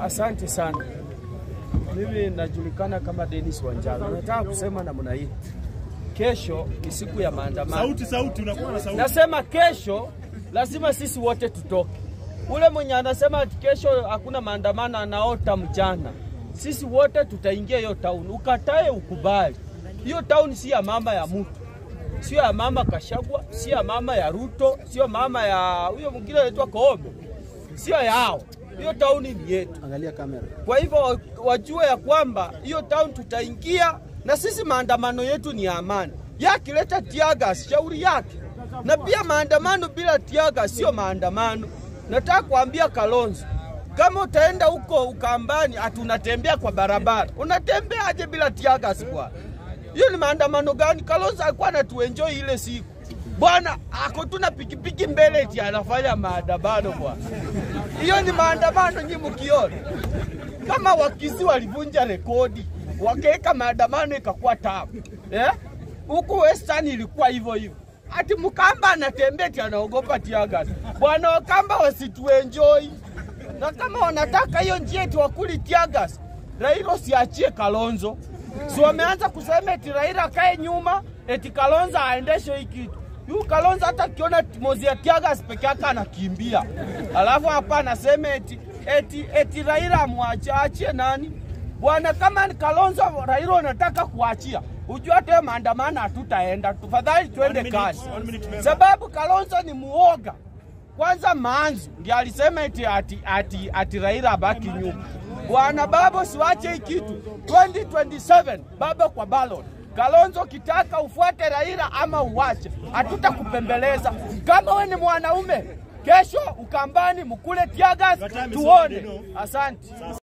Asante sana. Mimi najulikana kama Dennis Wanjala. Nataka kusema namna hii, kesho ni siku ya maandamano. Sauti, sauti, unakuwa na sauti. Nasema kesho lazima sisi wote tutoke. Ule mwenye anasema ati kesho hakuna maandamano anaota mjana. Sisi wote tutaingia hiyo town, ukatae ukubali. Hiyo town si ya mama ya mtu, sio ya mama Kashagwa, sio ya mama ya Ruto, sio mama ya huyo mwingine anaitwa Koome, sio yao. Hiyo town ni yetu. Angalia kamera. Kwa hivyo wajue ya kwamba hiyo town tutaingia, na sisi maandamano yetu ni ya amani. Yakileta tiagas, shauri yake. Na pia maandamano bila tiagas sio maandamano. Nataka kuambia Kalonzo, kama utaenda huko Ukambani, ati unatembea kwa barabara, unatembea aje bila tiagas bwana? Hiyo ni maandamano gani? Kalonzo alikuwa anatuenjoy ile siku bwana, ako tu na pikipiki mbele eti anafanya maandamano bwana. Hiyo ni maandamano nyi mkiona kama wakizi walivunja rekodi wakaweka maandamano ikakuwa tabu eh? Huku Western ilikuwa hivyo hivyo, ati Mkamba anatembea ati anaogopa tiagas. Bwana Wakamba wasituenjoy, na kama wanataka hiyo njia eti wakuli tiagas, Raila siachie Kalonzo. Si wameanza kusema eti Raila akae nyuma, eti Kalonzo aendeshe hii kitu. Yu Kalonzo hata akiona mozi ya tiagas peke yake anakimbia, alafu hapa anasema eti, eti, eti Raila amwache achie nani bwana? Kama ni Kalonzo Raila unataka kuachia, ujue hata hiyo maandamano hatutaenda, tafadhali tuende One minute, kazi, one minute, member. sababu Kalonzo ni muoga. Kwanza Manzu ndiye alisema eti, ati, ati, ati Raila abaki nyuma. Bwana Babo, siwache hii kitu 2027 baba kwa ballot. Kalonzo kitaka ufuate Raila ama uwache, hatutakupembeleza. Kama we ni mwanaume, kesho Ukambani mkule tiagas, Your time is tuone. over, you know. Asante.